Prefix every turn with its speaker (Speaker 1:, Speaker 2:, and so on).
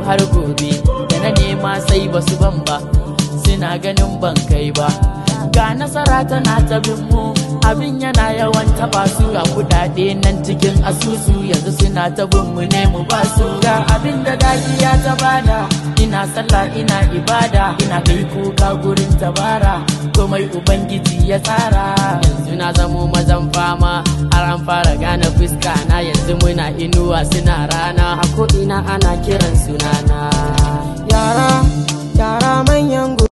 Speaker 1: har gobe da na nema sai basu ban ba suna ganin ban kai ba ga nasara tana ta bin mu abin yana yawan taba su ga kudade nan cikin asusu yanzu suna ta bin mu ne mu ba su ga abin da dakiya ta bada ina sallah ina ibada ina kai kuka gurin tabara komai ubangiji ya tsara yanzu na zamo mazan fama har an fara gane fuska na yanzu muna inuwa suna rana a ko ina ana kiran sunana
Speaker 2: yara yara manyan